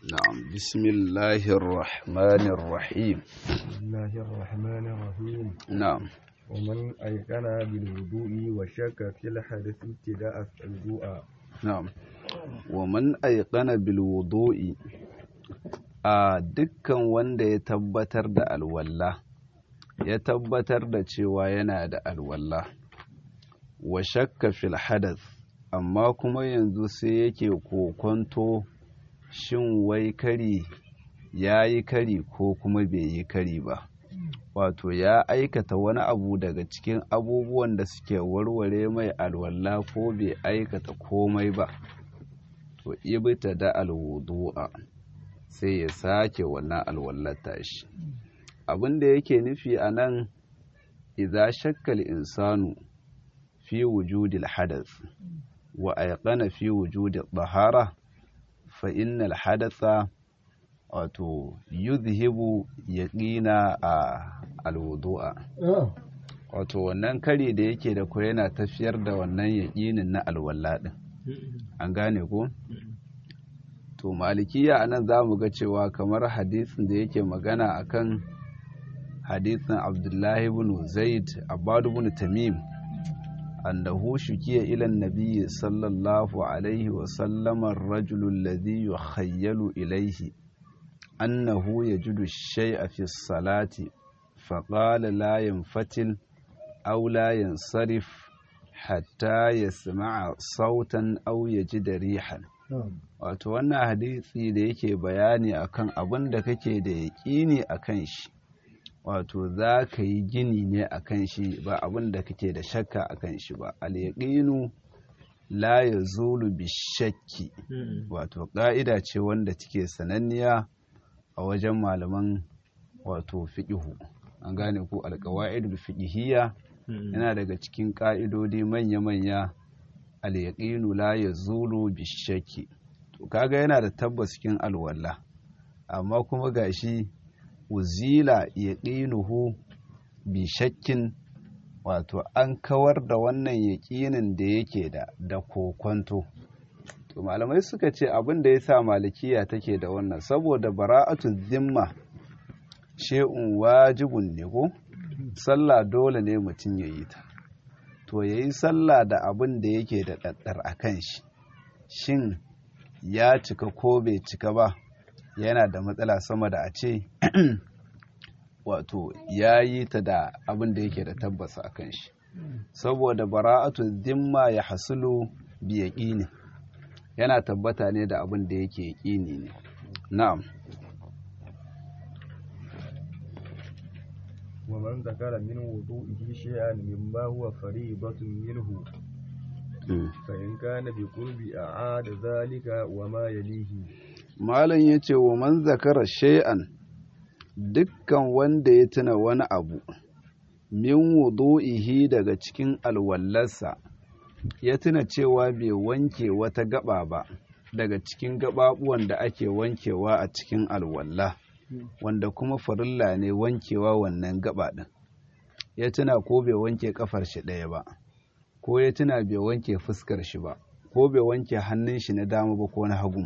نعم بسم الله الرحمن الرحيم بسم الله الرحمن الرحيم نعم ومن أيقن بالوضوء وشك في الحدث ابتداء الوضوء نعم ومن أيقن بالوضوء a dukkan wanda ya tabbatar da alwalla ya tabbatar da cewa yana da alwalla wa shakka fil hadath amma kuma yanzu sai yake kokonto shin wai kari ya yi kari ko kuma bai yi kari ba wato ya aikata wani abu daga cikin abubuwan da suke warware mai alwalla ko bai aikata komai ba to ibta da alwudu'a sai ya sake wannan alwallar tashi abin da yake nufi a nan idza shakkal insanu fi wujudil hadath wa aiqana fi wujudil tahara fa innal hadatha wato yuzhibu yaqina a alwudu'a wato wannan kare da yake da ko yana tafiyar da wannan yaqinin na alwala din an gane ko to malikiya anan zamu ga cewa kamar hadisin da yake magana akan hadisin abdullahi ibn zaid abbad ibn tamim annahu shukiya ila an-nabiy sallallahu alaihi wa sallam ar-rajulu alladhi yukhayyalu ilayhi annahu yajidu ash-shay'a fi as-salati faqala la yanfatil aw la yansarif hatta yasma'a sautan aw yajida rihan wato wannan hadisi da yake bayani akan abin da kake da yaƙini akan shi wato za ka yi gini ne akan shi ba abin da kake da shakka akan shi ba al-yaqinu la yazulu bishakki wato ƙa'ida ce wanda take sananniya a wajen malaman wato fiqhu an gane ko al-qawaidul fiqhiyya yana daga cikin ƙa'idodi manya-manya al-yaqinu la yazulu bishakki to kaga yana da tabbas cikin alwala amma kuma gashi uzila yaqinuhu bi shakkin wato an kawar da wannan yaƙinin da yake da da kokonto to malamai suka ce abin da yasa malikiya take da wannan saboda bara'atu zimma shay'un wajibun ne ko sallah dole ne mutum ya yi ta to yayi sallah da abin da yake da daddar akan shi shin ya cika ko bai cika ba yana da matsala sama da a ce wato ya yi ta da abin da yake da tabbasa a kan shi saboda bara'atu zimma ya hasulu bi yaƙini yana tabbata ne da abin da yake yaƙini ne na'am ومن ذكر من وضوئه شيئا مما هو فريضة منه فإن كان بقرب أعاد ذلك وما يليه malam ya ce wa man zakara shay'an dukkan wanda ya tuna wani abu min wudu'ihi daga cikin alwallarsa ya tuna cewa bai wanke wata gaba ba daga cikin gababuwan da ake wankewa a cikin alwalla wanda kuma farilla ne wankewa wannan gaba din ya tuna ko bai wanke kafar shi ɗaya ba ko ya tuna bai wanke fuskar shi ba ko bai wanke hannun shi na dama ba ko na hagu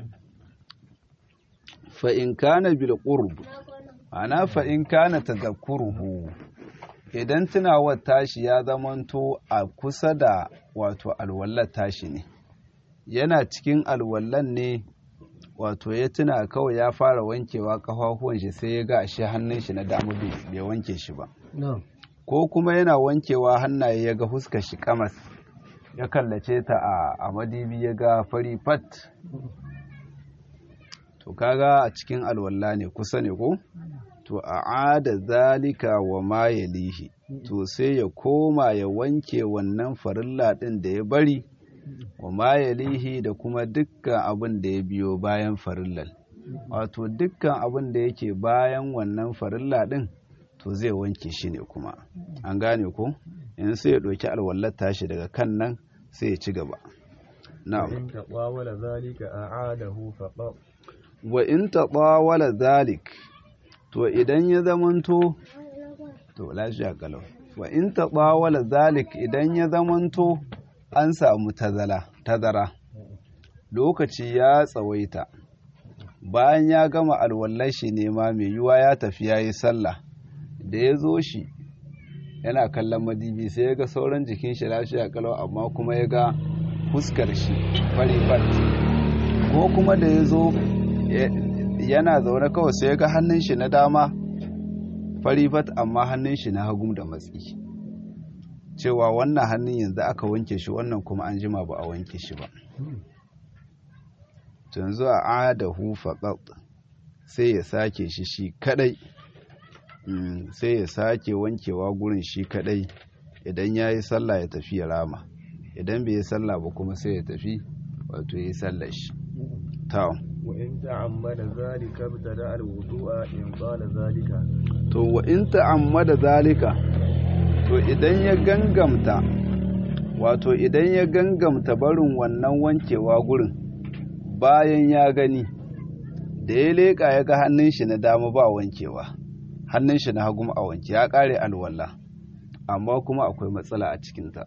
fa'in kana bil qurb ana fa'in kana tadhakkuruhu idan tunawar tashi ya zamanto a kusa da wato alwallar tashi ne yana cikin alwallan ne wato ya tuna kawai ya fara wankewa kafafuwan shi sai ya ga ashe hannun shi na dama bai wanke shi ba ko kuma yana wankewa hannaye ya ga fuskar shi kamas ya kallace ta a madibi ya ga fari fat to kaga a cikin alwalla ne kusa ne ko to a ada zalika wa ma yalihi to sai ya koma ya wanke wannan farilla din da ya bari wa ma yalihi da kuma dukkan abin da ya biyo bayan farillal wato dukkan abin da yake bayan wannan farilla din to zai wanke shi ne kuma an gane ko in sai ya ɗauki alwallar tashi daga kan nan sai ya ci gaba na'am taqawala zalika a'adahu faqat wa in taqawala zalik to idan ya zamanto to lafiya kalau wa in taqawala zalik idan ya zamanto an samu tazala tazara lokaci ya tsawaita bayan ya gama alwallar shi ne ma mai yiwa ya tafi ya yi sallah da ya zo shi yana kallon madibi sai ya ga sauran jikin shi lafiya kalau amma kuma ya ga fuskar shi fari ko kuma da ya zo yana zaune kawai sai ya ga hannun shi na dama fari amma hannun shi na hagu da matsi cewa wannan hannun yanzu aka wanke shi wannan kuma an jima ba a wanke shi ba yanzu a adahu faqat sai ya sake shi shi kadai sai ya sake wankewa gurin shi kadai idan ya yi sallah ya tafi ya rama idan bai yi sallah ba kuma sai ya tafi wato ya yi sallah shi ta wa in ta'ammada zalika btada al-wudu'a in qala zalika to wa in ta'ammada zalika to idan ya gangamta wato idan ya gangamta barin wannan wankewa gurin bayan ya gani da ya leƙa ya ga hannun shi na dama ba wankewa hannun shi na hagu a wanke ya ƙare alwala amma kuma akwai matsala a cikinta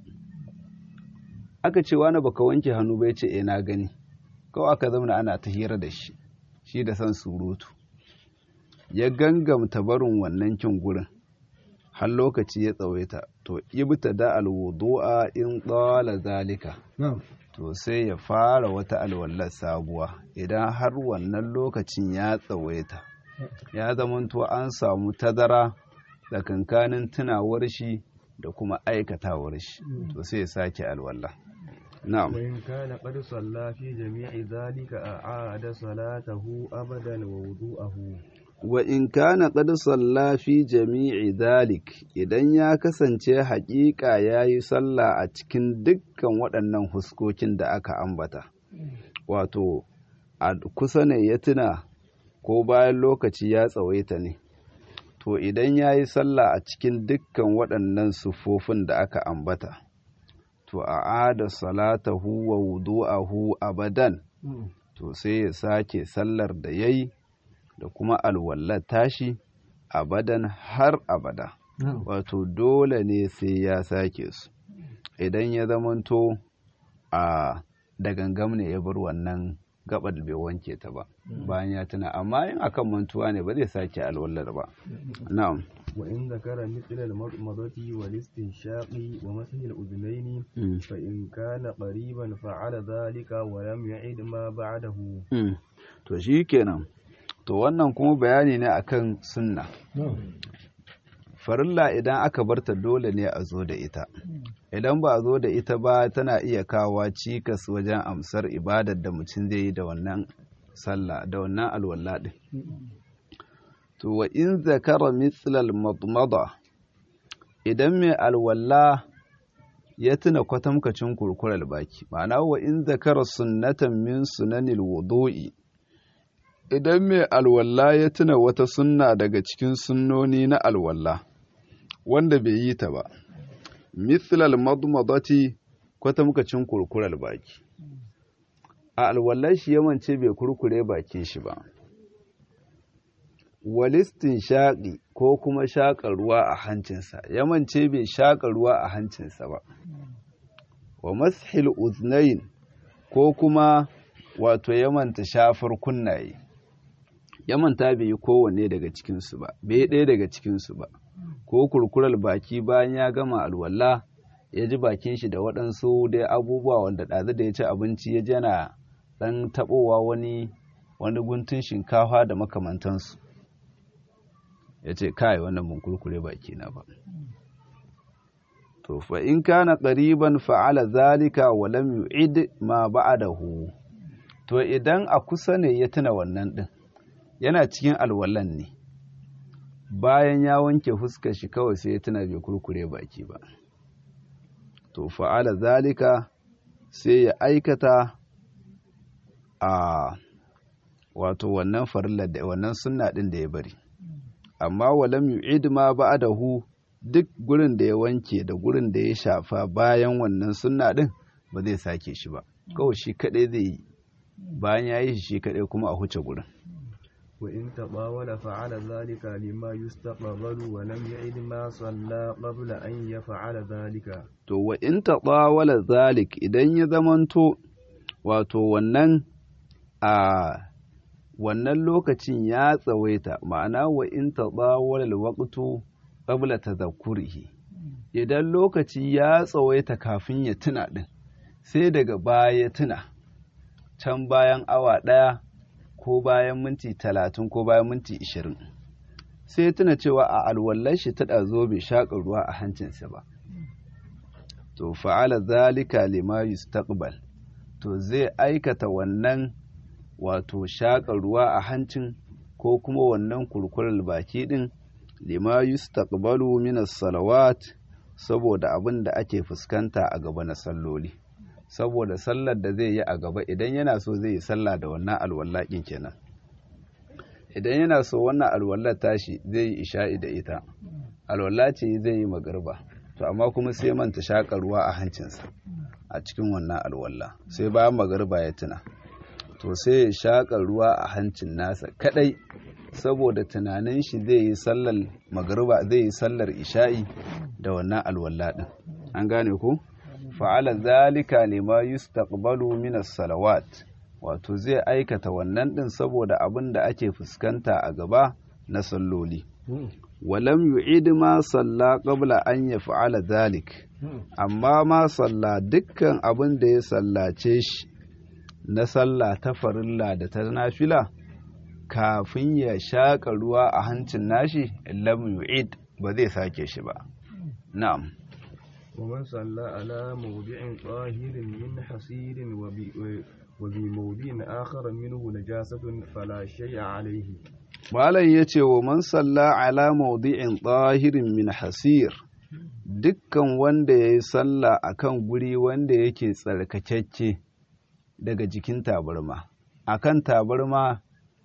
aka ce wani baka wanke hannu bai ce na gani kawai aka zama ana ta hira da shi shi da san surutu ya gangamta barin wannan kin gurin har lokaci ya tsawaita to ibta da alwudu'a in tsala zalika to sai ya fara wata alwallar sabuwa idan har wannan lokacin ya tsawaita ya zamanto an samu tazara tsakankanin tunawar shi da kuma aikatawar shi to sai ya sake alwallah na'am وإن كان قد صلى في جميع ذلك أعاد صلاته أبدا ووضوءه wa in kana qad salla fi jami'i dhalik idan ya kasance haƙiƙa yayi sallah a cikin dukkan waɗannan huskokin da aka ambata wato a kusa ne ya tuna ko bayan lokaci ya tsawaita ne to idan yayi sallah a cikin dukkan waɗannan sufofin da aka ambata to a'ada salatahu wa wudu'ahu abadan to sai ya sake sallar da yayi da kuma alwallar tashi abadan har abada wato dole ne sai ya sake su idan ya zamanto a da gangam ne ya bar wannan gabar bai wanke ta ba bayan ya tuna amma in akan mantuwa ne ba zai sake alwallar ba na'am وإن ذكر مثل المضمضة والاستنشاق ومسح الأذنين فإن كان قريبا فعل ذلك ولم يعد ما بعده to shi kenan to wannan kuma bayani ne akan sunna farilla idan aka barta dole ne a zo da ita idan ba a zo da ita ba tana iya kawo cikas wajen amsar ibadar da mutum zai yi da wannan sallah da wannan alwala din to wa in zakara mithlal madmada idan mai alwala ya tuna kwatamkacin kurkurar baki ma'ana wa in zakara sunnatan min sunanil wudu'i idan mai alwala ya tuna wata sunna daga cikin sunnoni na alwala wanda bai yi ta ba mithlal madmadati kwatamkacin kurkurar baki a alwallar shi yamance bai kurkure bakin shi ba walistin shaƙi ko kuma shaƙa ruwa a hancinsa yamance bai shaƙa ruwa a hancinsa ba wa mashil uznain ko kuma wato yamanta shafar kunnaye yamanta bai yi kowanne daga cikinsu ba bai ɗaya daga cikinsu ba ko kurkurar baki bayan ya gama alwala ya ji bakin shi da waɗansu dai abubuwa wanda ɗazu da ya ci abinci ya jana ɗan taɓowa wani wani guntun shinkafa da makamantansu ya ce kai wannan mun kurkure baki na ba to fa in kana qariban fa'ala zalika wa lam yu'id ma ba'dahu to idan a kusa ne ya tuna wannan din yana cikin alwalan ne bayan ya wanke fuskar shi kawai sai ya tuna bai kurkure baki ba to fa'ala zalika sai ya aikata a wato wannan farillar da wannan sunna din da ya bari amma walam yu'id ma ba'dahu duk gurin da ya wanke da gurin da ya shafa bayan wannan sunna din ba zai sake shi ba kawai shi kadai zai yi bayan ya yi shi kadai kuma a huce gurin wa in tabawala fa'ala zalika lima yustaqbalu wa lam yu'id ma salla qabla an yaf'ala zalika to wa in tabawala zalik idan ya zamanto wato wannan a wannan lokacin ya tsawaita ma'ana wa in tadawwala alwaqtu qabla tadhakkurihi idan lokaci ya tsawaita kafin ya tuna din sai daga baya ya tuna can bayan awa ɗaya ko bayan minti talatin ko bayan minti ishirin sai tuna cewa a alwallar shi ta ɗazo bai shaƙa ruwa a hancinsa ba to fa'ala zalika lima yustaqbal to zai aikata wannan wato shaƙa ruwa a hancin ko kuma wannan kurkurar baki ɗin lima yustaqbalu min as-salawat saboda abin da ake fuskanta a gaba na salloli saboda sallar da zai yi a gaba idan yana so zai yi sallah da wannan alwallakin kenan idan yana so wannan alwallar tashi zai yi isha'i da ita alwalla ce zai yi magarba to amma kuma sai manta shaƙa ruwa a hancinsa a cikin wannan alwalla sai bayan magarba ya tuna to sai ya shaƙa ruwa a hancin nasa kadai saboda tunanin shi zai yi sallar magarba zai yi sallar isha'i da wannan alwalla din an gane ko fa'ala zalika lima yustaqbalu min as-salawat wato zai aikata wannan din saboda abin da ake fuskanta a gaba na salloli walam yu'id ma salla qabla an yaf'ala zalik amma ma salla dukkan abin da ya sallace shi na sallah ta farilla da ta nafila kafin ya shaƙa ruwa a hancin nashi lam yu'id ba zai sake shi ba na'am ومن صلى على موضع طاهر من حصير وبموضع آخر منه نجاسة فلا شيء عليه Malam ya ce wa man salla ala maudi'in tsahirin min hasir dukkan wanda ya yi salla a kan guri wanda yake tsarkakakke daga jikin tabarma a kan tabarma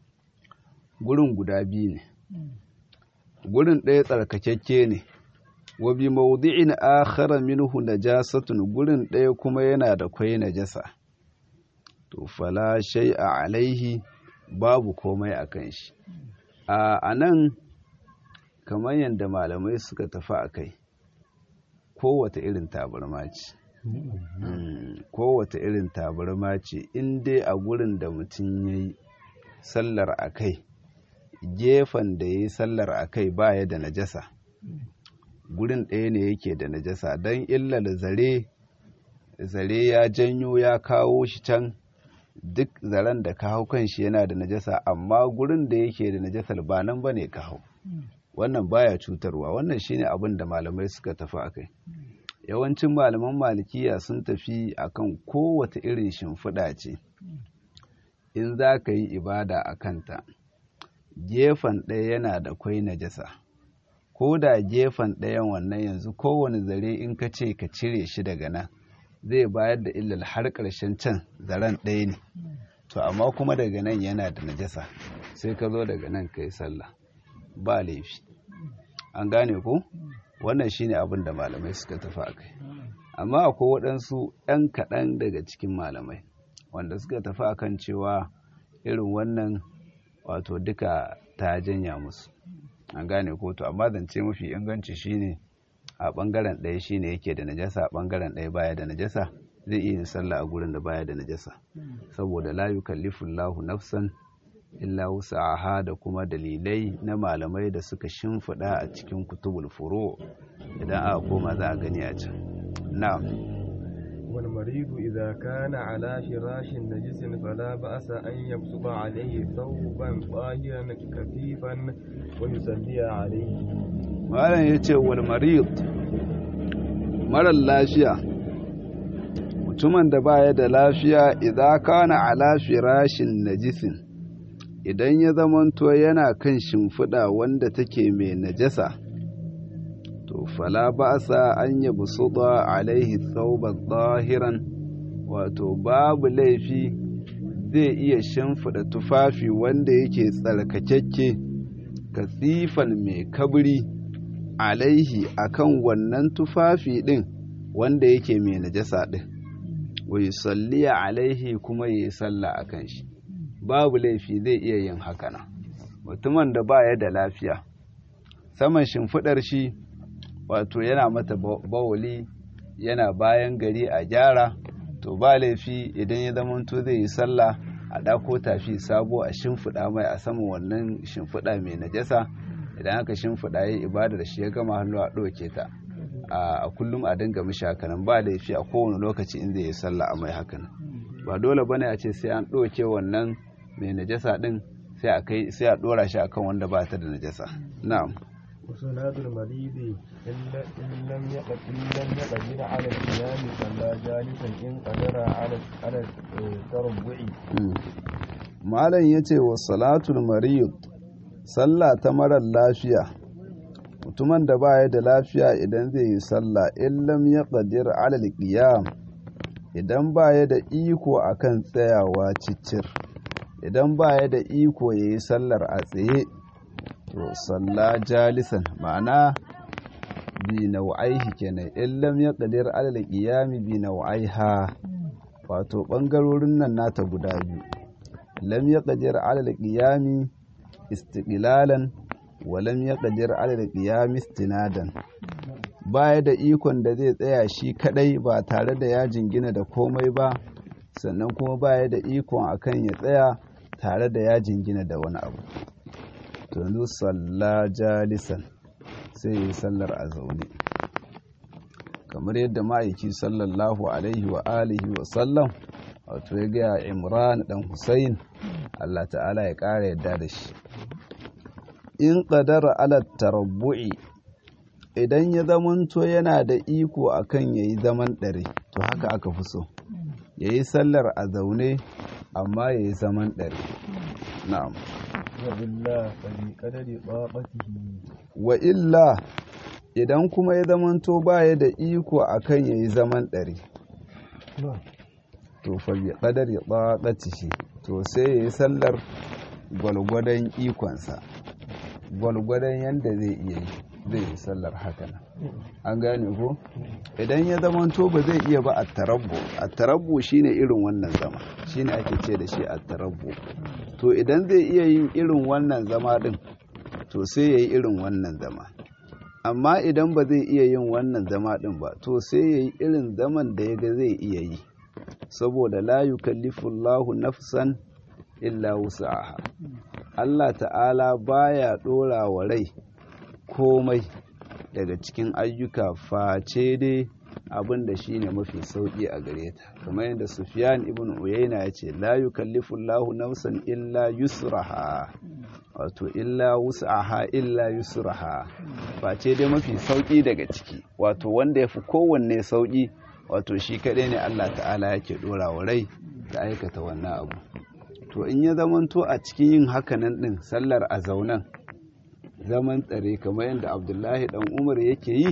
gurin guda biyu ne gurin ɗaya tsarkakakke ne wa bi mawdi'in akhara minhu najasatun gurin ɗaya kuma yana da kwai najasa to fala shay'a alaihi babu komai akan shi a nan kamar yadda malamai suka tafi a kai kowace irin tabarma ce kowace irin tabarma ce in dai a gurin da mutum ya yi sallar a kai gefen da ya yi sallar a kai baya da najasa gurin ɗaya ne yake da najasa don illar zare zare ya janyo ya kawo shi can duk zaren da ka hau kan shi yana da najasa amma gurin da yake da najasar ba nan ba ne ka hau wannan baya cutarwa wannan shine abin da malamai suka tafi akai yawancin malaman malikiya sun tafi akan kowace irin shimfiɗa ce in za ka yi ibada a kanta gefen ɗaya yana da kwai najasa ko da gefen ɗayan wannan yanzu kowane zare in ka ce ka cire shi daga nan zai bayar da illal har ƙarshen can zaren ɗaya ne to amma kuma daga nan yana da najasa sai ka zo daga nan ka yi sallah ba laifi an gane ko wannan shine abin da malamai suka tafi a kai amma akwai waɗansu ɗan kaɗan daga cikin malamai wanda suka tafi a kan cewa irin wannan wato duka ta janya musu an gane ko to amma zance mafi inganci shine a ɓangaren ɗaya shine yake da najasa a ɓangaren ɗaya baya da najasa zai iya yin sallah a gurin da baya da najasa saboda la yukallifu Allahu nafsan illa wusa'aha da kuma dalilai na malamai da suka shimfiɗa a cikin kutubul furo idan aka koma za a gani a can na'am والمريض إذا كان على فراش نجس فلا بأس أن يبسط عليه ثوبا طاهرا كثيفا ويصلي عليه malam ya ce wal marid marar lafiya mutumin da baya da lafiya idan kana ala firashin najisin idan ya zamanto yana kan shimfiɗa wanda take mai najasa to fala ba'sa an yabi suda alaihi thawban zahiran wato babu laifi zai iya shimfiɗa tufafi wanda yake tsarkakakke kasifan mai kabri alaihi akan wannan tufafi ɗin wanda yake mai najasa ɗin wai salliya alaihi kuma ya yi sallah a kan shi babu laifi zai iya yin hakana mutumin da baya da lafiya saman shimfiɗar shi wato yana mata bawuli yana bayan gari a gyara to ba laifi idan ya zamanto zai yi sallah a ɗako tafi sabo a shimfiɗa mai a saman wannan shimfiɗa mai najasa idan aka shimfiɗa ya ibada da shi ya gama hannu a ɗauke ta a kullum a dinga mishi hakanan ba laifi a kowane lokaci in zai yi sallah a mai hakanan ba dole bane a ce sai an ɗauke wannan mai najasa ɗin sai a kai sai a ɗora shi akan wanda ba ta da najasa na'am وصلاة المريض إن إن لم يقدر إن لم يقدر على القيام صلى جالسا إن قدر على على التربع malam yace wa salatul marid sallah ta marar lafiya mutumin da baya da lafiya idan zai yi sallah in lam yaqdir ala alqiyam idan baya da iko akan tsayawa ciccir idan baya da iko yayi sallar a tsaye to salla jalisan ma'ana bi nau'aihi kenan in lam yaqdir ala alqiyam bi nau'aiha wato bangarorin nan nata guda biyu lam yaqdir ala alqiyam istiqlalan wa lam yaqdir ala alqiyam istinadan baya da ikon da zai tsaya shi kadai ba tare da ya jingina da komai ba sannan kuma baya da ikon akan ya tsaya tare da ya jingina da wani abu to yanzu salla jalisan sai yi sallar a zaune kamar yadda ma'aiki sallallahu alaihi wa alihi wa sallam wato ya gaya imran dan husayn allah ta'ala ya ƙara yadda da shi in ƙadara ala tarabbu'i idan ya zamanto yana da iko akan ya yi zaman ɗari to haka aka fi so ya yi sallar a zaune amma ya yi zaman ɗari na'am وإلا فبقدر طاقته wa illa idan kuma ya zamanto baya da iko akan ya yi zaman ɗari to fa bi qadari taqatihi to sai ya yi sallar gwalgwadon ikonsa gwalgwadon yanda zai iya yi zai yi sallar haka an gane ko idan ya zamanto ba zai iya ba a tarabbu a tarabbu shine irin wannan zama shine ake ce da shi a tarabbu to idan zai iya yin irin wannan zama din to sai ya yi irin wannan zama amma idan ba zai iya yin wannan zama din ba to sai ya yi irin zaman da ya ga zai iya yi saboda la yukallifullahu nafsan illa wus'aha Allah ta'ala baya dora wa rai komai daga cikin ayyuka face dai abin da shi ne mafi sauƙi a gare ta kamar yadda Sufyan ibn Uyayna ya ce la yukallifullahu nafsan illa yusraha wato illa wus'aha illa yusraha face dai mafi sauƙi daga ciki wato wanda yafi kowanne sauƙi wato shi kaɗai ne Allah ta'ala yake ɗora wa rai da aikata wannan abu to in ya zamanto a cikin yin hakanan ɗin sallar a zaunan zaman tsare kamar yadda abdullahi dan umar yake yi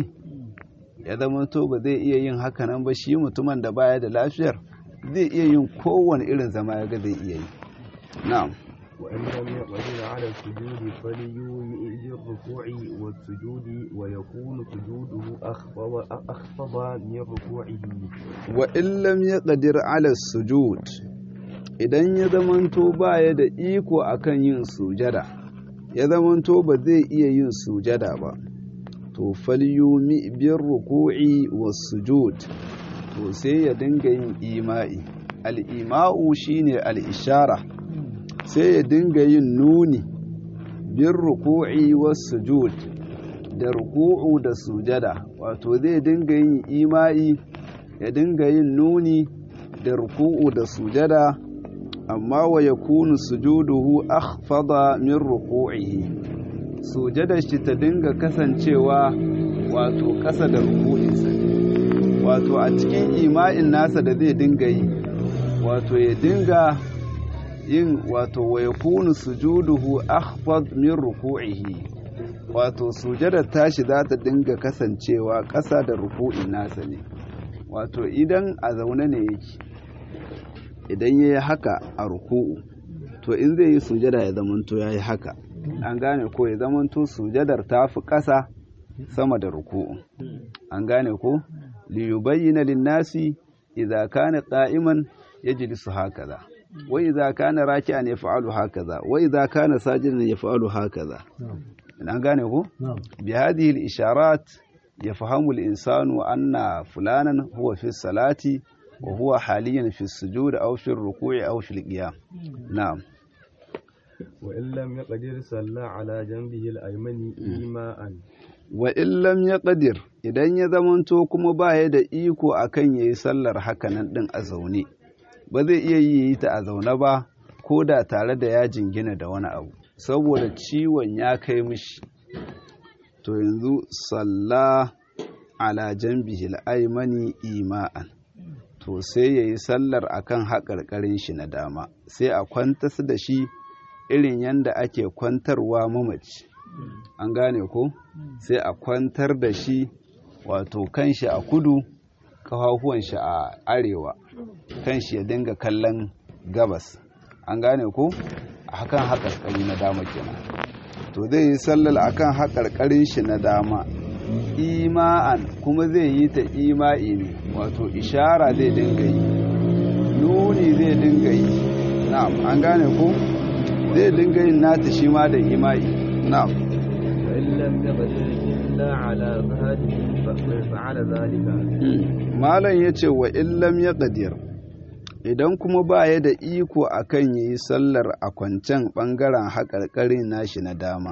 ya zamanto ba zai iya yin hakanan ba shi mutumin da baya da lafiyar zai iya yin kowane irin zama ya ga zai iya yi na'am وإن لم يقدر على السجود فليومئ بالركوع والسجود ويكون سجوده أخفض أخفض من ركوعه wa in lam yaqdir ala sujud idan ya zamanto baya da iko akan yin sujada ya zamanto ba zai iya yin sujada ba to falyumi bir ruku'i was sujud to sai ya dinga yin ima'i al-ima'u shine al-ishara sai ya dinga yin nuni bir ruku'i was sujud da ruku'u da sujada wato zai dinga yin ima'i ya dinga yin nuni da ruku'u da sujada amma wa yakunu sujuduhu akhfada min ruku'ihi sujadar shi ta dinga kasancewa wato ƙasa da ruku'insa wato a cikin ima'in nasa da zai dinga yi wato ya dinga yin wato wa yakunu sujuduhu akhfad min ruku'ihi wato sujadar tashi za ta dinga kasancewa ƙasa da ruku'in nasa ne wato idan a zaune ne yake idan ya yi haka a ruku'u to in zai yi sujada ya zamanto ya yi haka an gane ko ya zamanto sujadar ta fi ƙasa sama da ruku'u an gane ko liyubayyana linnasi idza kana qa'iman yajlisu hakaza wa idza kana raki'an yaf'alu hakaza wa idza kana sajidan yaf'alu hakaza an gane ko bi hadhihi al-isharat يفهم الإنسان أن فلانا هو في الصلاة wa huwa haliyan fi sujud aw fi ruku'i aw fi qiyam na'am wa in lam yaqdir salla ala janbihi al-aymani ima'an wa in lam yaqdir idan ya zamanto kuma baya da iko akan yayi sallar hakanan din a zaune ba zai iya yi ta a zaune ba ko da tare da ya jingina da wani abu saboda ciwon ya kai mishi to yanzu salla ala janbihil aymani ima'an to sai yayi sallar akan haƙarƙarin shi na dama sai a kwantas da shi irin yanda ake kwantarwa mamaci an gane ko sai a kwantar da shi wato kanshi a kudu kafafuwan shi a arewa kanshi ya dinga kallon gabas an gane ko a hakan haƙarƙari na dama kenan to zai yi sallar akan haƙarƙarin shi na dama ima'an kuma zai yi ta ima'i ne wato ishara zai dinga yi nuni zai dinga yi na'am an gane ko zai dinga yin nata shi ma da ima'i na'am wa in lam yaqdir illa ala zahrihi fa'ala zalika malam yace wa in lam yaqdir idan kuma baya da iko akan yayi sallar a kwancen bangaren haƙarƙarin nashi na dama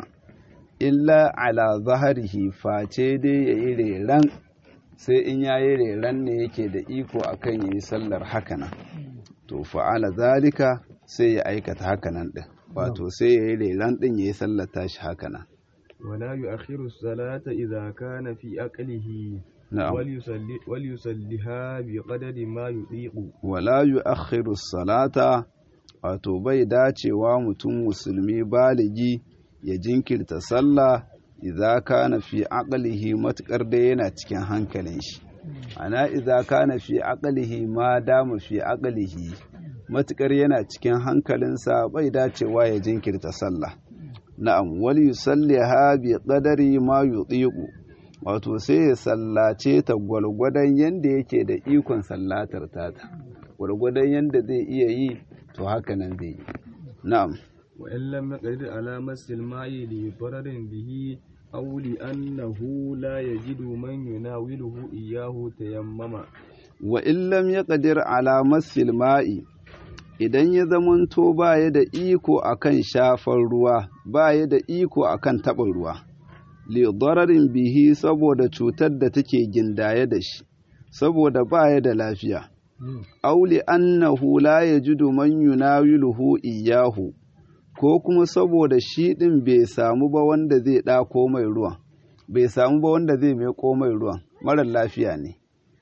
illa ala zaharihi face dai ya yi reran sai in ya yi reran ne yake da iko akan ya yi sallar hakanan to fa'ala zalika sai ya aikata hakanan ɗin wato sai ya yi reran ɗin ya yi sallar tashi hakanan ولا يؤخر الصلاة إذا كان في أقله na'am وليصلي وليصليها بقدر ما يطيق wala yu'akhiru salata wato bai dacewa mutum musulmi baligi ya jinkirta sallah idza kana fi aqlihi matukar da yana cikin hankalin shi ana idza kana fi aqlihi ma dama fi aqlihi matukar yana cikin hankalinsa bai dacewa ya jinkirta sallah na'am wal yusalliha bi qadari ma yutiqu wato sai ya sallace ta gwalgwadon yanda yake da ikon sallatar tata gwargwadon yanda zai iya yi to haka nan zai yi na'am وإن لم يقدر على مس الماء لضرر به أو لأنه لا يجد من يناوله إياه تيمم wa illam ya ƙadir alamar silma'i idan ya zamanto baya da iko akan shafar ruwa baya da iko akan taɓa ruwa lidararin bihi saboda cutar da take gindaye da shi saboda baya da lafiya auli annahu la yajidu man yunawiluhu iyahu ko kuma saboda shi ɗin bai samu ba wanda zai ɗako mai ruwan bai samu ba wanda zai mai mai ruwan marar lafiya ne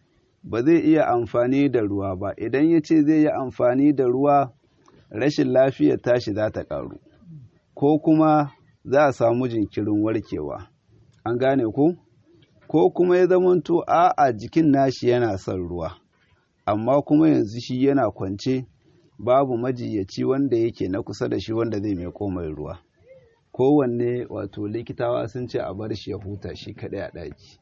ba zai iya amfani da ruwa ba idan ya ce zai yi amfani da ruwa rashin lafiyar tashi za ta ƙaru ko kuma za a samu jinkirin warkewa an gane ku ko kuma ya zamanto a'a jikin nashi yana son ruwa amma kuma yanzu shi yana kwance babu majiyaci wanda yake na kusa da shi wanda zai mai mai ruwa kowanne wato likitawa sun ce a bar shi ya huta shi kaɗai a ɗaki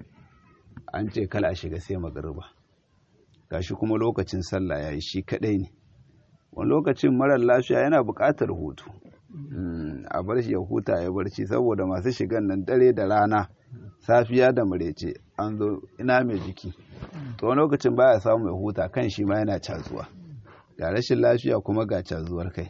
an ce kala a shiga sai magariba gashi kuma lokacin sallah ya yi shi kaɗai ne wani lokacin marar lafiya yana buƙatar hutu a bar shi ya huta ya barci saboda masu shigan nan dare da rana safiya da marece an zo ina mai jiki to wani lokacin baya samu ya huta kan shi ma yana cazuwa ga rashin lafiya kuma ga cazuwar kai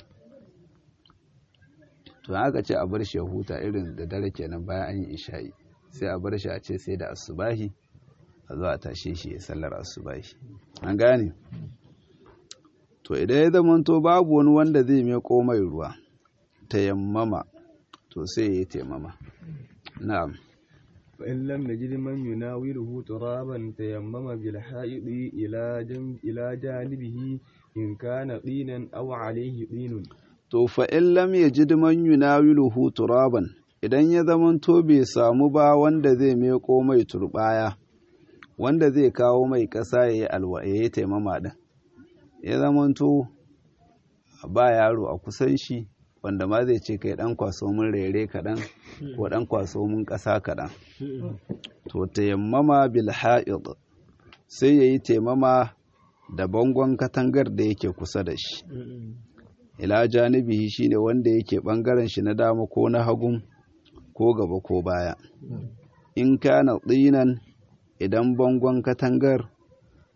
to haka ce a bar shi ya huta irin da dare kenan bayan an yi isha'i sai a bar shi a ce sai da asubahi a zo a tashe shi ya sallar asubahi an gane to idan ya zamanto babu wani wanda zai mai mai ruwa tayammama to sai ya yi taimama na'am فإن لم يجد من يناوله ترابا تيمم بالحائط إلى جنب إلى جانبه إن كان طينا أو عليه طين to fa in lam yajid man yunawiluhu turaban idan ya zamanto bai samu ba wanda zai meko mai turbaya wanda zai kawo mai ƙasa ya yi alwa ya yi taimama ɗin ya zamanto ba yaro a kusan shi wanda ma zai ce kai ɗan kwaso mun rere kaɗan ko ɗan kwaso mun ƙasa kaɗan to tayammama bil ha'id sai ya yi taimama da bangon katangar da yake kusa da shi ila janibihi shine wanda yake ɓangaren shi na dama ko na hagun ko gaba ko baya in kana tsinan idan bangon katangar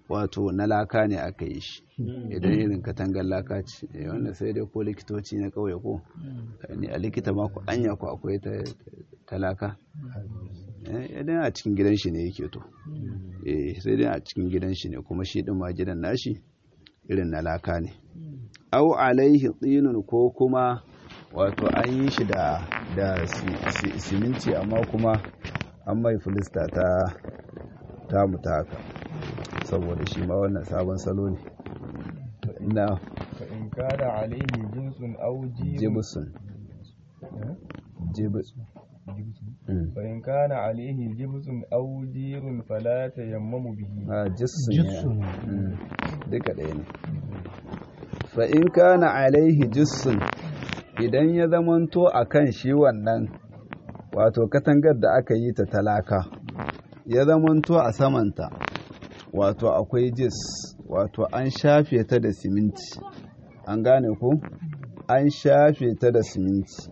wato na laka ne aka yi shi idan irin katangar laka ce wanda sai dai ko likitoci na kauye ko ne a likita ma ku anya ku akwai ta laka idan a cikin gidan shi ne yake to sai dai a cikin gidan shi ne kuma shi din ma gidan nashi irin na laka ne au alaihi tsinun ko kuma wato an yi shi da da siminti amma kuma an mai filista ta ta muta haka saboda shi ma wannan sabon salo ne na in kada alaihi jinsun au jibusun jibusun فإن كان عليه جبس أو جير فلا تيمم به a jissun duka ɗaya ne fa in kana alaihi jissun idan ya zamanto a kan shi wannan wato katangar da aka yi ta talaka ya zamanto a samanta wato akwai jis wato an shafe ta da siminti an gane ku an shafe ta da siminti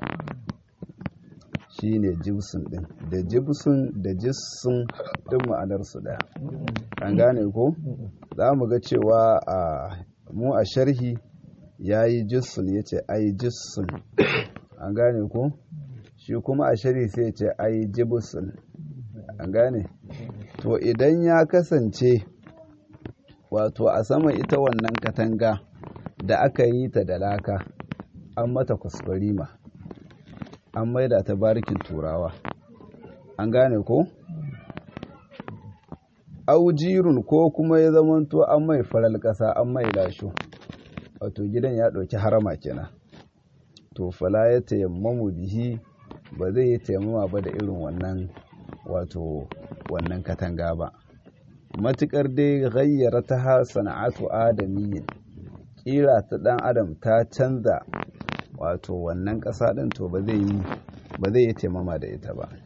shine jibsun din da jibsun da jissun din ma'anarsu daya an gane ko za mu ga cewa a mu a sharhi ya yi jissun ya ce ai jissun an gane ko shi kuma a sharhi sai ya ce ai jibsun an gane to idan ya kasance wato a sama ita wannan katanga da aka yi ta da laka an mata kuskurima an maida ta barikin turawa an gane ko aujirun ko kuma ya zamanto an mai faral ƙasa an mai lasho wato gidan ya ɗauki harama kenan to fala ya tayammamu bihi ba zai yi tayammama ba da irin wannan wato wannan katanga ba matukar dai gayyara ta ha sana'atu adamiyyin kira ta dan adam ta canza wato wannan ƙasa ɗin to ba zai yi ba zai yi taimama da ita ba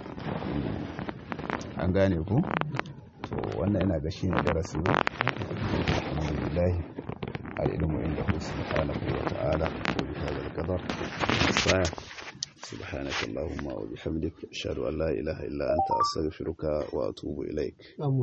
an gane ku to wannan ina ga shine darasi ba alhamdulillah al-ilmu inda hu subhanahu wa ta'ala wa bi hadha al-qadar saya سبحانك اللهم وبحمدك أشهد أن لا إله إلا أنت أستغفرك وأتوب إليك